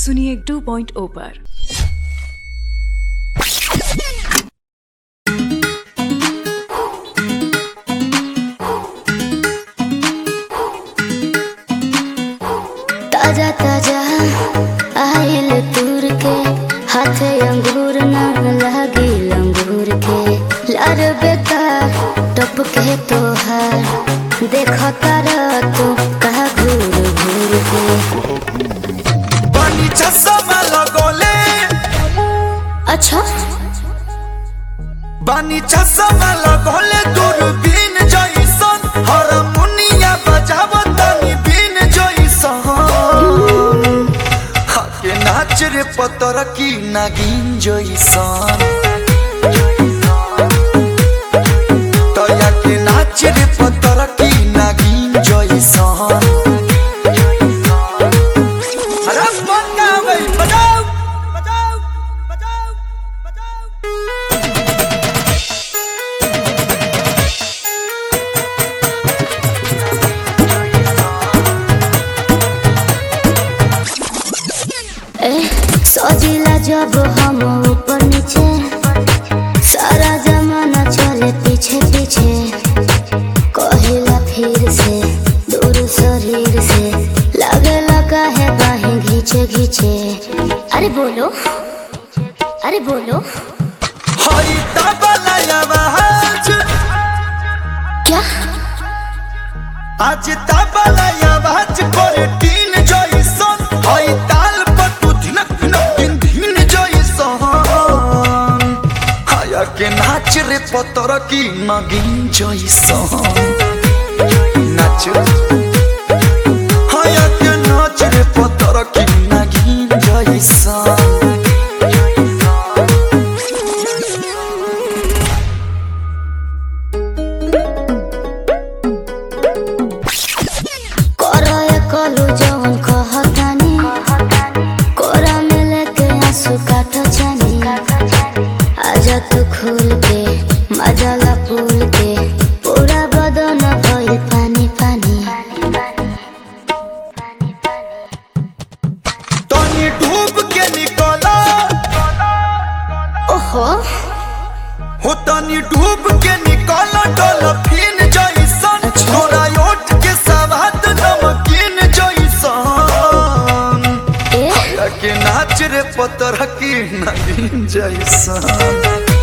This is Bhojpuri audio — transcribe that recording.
सुनिए 2.0 पर ताजा ताजा आइल तूर के हाथे अंगूर न लागी लंगूर के लार बेकार टप के तोहार देख तार तू कहा घूर घूर के बनी चश्मा लगोले अच्छा बनी चश्मा लगोले दूरबीन जइसन हारमोनिया बजावतनी बीन जइसन हाके नाच रे पतर की नागिन जइसन तया के नाच रे पतर की नागिन जइसन अरे बनावे बजाओ बजाओ बजाओ बजाओ ए सजिला जब हम ऊपर नीचे सारा जमाना चले पीछे पीछे कहिला फिर से दूर शरीर से लगे लगा है बाहें घींचे घींचे अरे बोलो अरे बोलो हई तबला आवाज क्या आज तबला आवाज करे टीन जइसन हई ताल पर तू धिनक धिनक दिन दिन जइसन हाया के नाच रे पतर की नगिन जइसन नाच हाया के नाच रे पतर की नगिन जइसन करो ये कलू जवन कहतानी कोरा में लेके आंसू काटो जानी आजा तू खुल के मजाला फूल के पूरा बदन भइल पानी पानी तनी डूब के निकला ओहो हो तनी डूब के निकला डॉल्फिन जइसन अच्छा। तोरा ओठ के सवाद नमकीन जइसन ए या के नाच रे पतर की नगीन जइसन